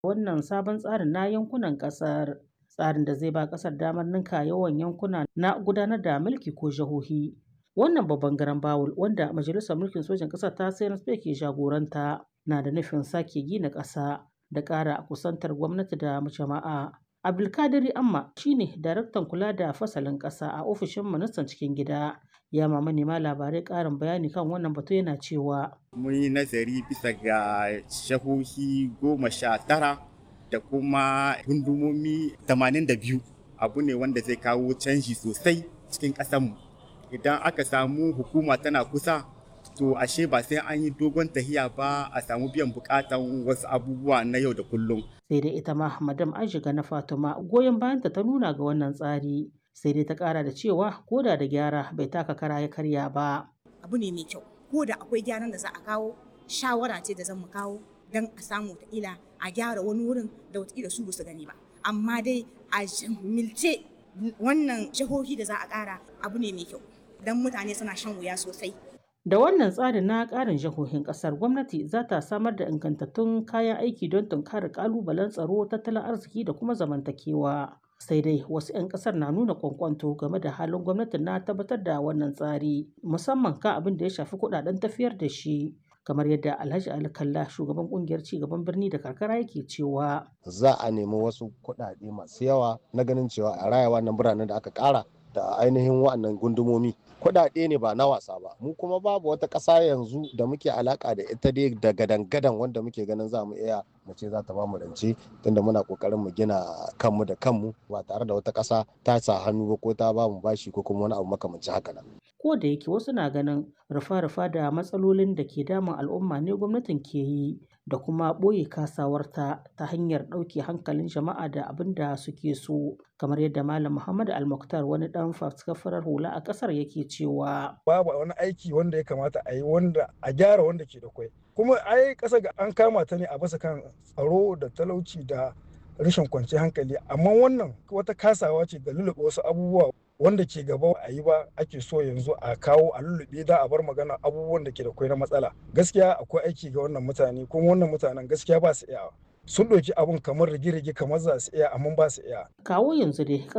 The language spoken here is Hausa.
wannan sabon tsarin na yankunan ƙasar. Tsarin da zai ba ƙasar damar ninka yawan yankuna na gudanar da mulki ko jihohi. Wannan babban garan bawul wanda Majalisar Mulkin Sojan Ƙasar ta CNSP ke jagoranta na da nufin sake gina ƙasa da ƙara kusantar gwamnati da jama'a. Abdulkadiri Amma shine daraktan kula da fasalin ƙasa a ofishin ministan cikin gida. Ya ma manema labarai ƙarin bayani kan wannan batu yana cewa. Mun yi nazari bisa ga shahohi goma sha tara da kuma gundumomi tamanin da biyu abu ne wanda zai kawo canji sosai cikin ƙasarmu. Idan aka samu hukuma tana kusa to ashe ba sai an yi dogon tahiya ba a samu biyan bukatan wasu abubuwa na yau da kullum. Sai dai ita ma Madam Aishiga na Fatima goyon bayanta ta nuna ga wannan tsari. Sai dai ta kara da cewa koda da gyara bai taka kara ya karya ba. Abu ne mai kyau. Ko da akwai gyaran da za a kawo shawara ce da zan mu kawo don a samu ila a gyara wani wurin da wataƙila su ba su gani ba. Amma dai a milce wannan jihohi da za a ƙara abu ne mai kyau. Don mutane suna shan wuya sosai. Da wannan tsarin na ƙarin jihohin ƙasar gwamnati za ta samar da ingantattun kayan aiki don tunkarar ƙalubalen tsaro, tattalin arziki da kuma zamantakewa. Sai dai wasu 'yan ƙasar na nuna kwankwanto game da halin gwamnati na tabbatar da wannan tsari, musamman kan abin da ya shafi kuɗaɗen tafiyar da shi. kamar yadda Alhaji Ali Kalla shugaban kungiyar cigaban birni da karkara yake cewa za a nemi wasu kuɗaɗe masu yawa na ganin cewa a raya wannan biranen da aka ƙara da ainihin wa'annan gundumomi kuɗaɗe ne ba na wasa ba mu kuma babu wata ƙasa yanzu da muke alaka da ita dai da gadan-gadan wanda muke ganin za mu iya mu ce za ta ba mu rance tunda muna kokarin mu gina kanmu da kanmu ba tare da wata ƙasa ta sa hannu ba ko ta ba mu bashi ko kuma wani abu makamancin haka nan. ko da yake wasu na ganin rufa-rufa da matsalolin da ke damun al'umma ne gwamnatin ke yi da kuma ɓoye kasawarta ta hanyar ɗauke hankalin jama'a da abin da suke so kamar yadda malam muhammad almuktar wani ɗan faskafarar hula a ƙasar yake cewa babu wani aiki wanda ya kamata a yi wanda a gyara wanda ke da kwai kuma ai ƙasa ga an kama ta ne a basa kan tsaro da talauci da rashin kwanciyar hankali amma wannan wata kasawa ce da lulluɓe wasu abubuwa wanda ke gaba a yi ba ake so yanzu a kawo a lullube da a bar magana abubuwan da ke da kwai na matsala gaskiya akwai aiki ga wannan mutane kuma wannan mutanen gaskiya ba su iya sun ɗauki abun kamar rige-rige kamar za su iya amma ba su iya kawo yanzu dai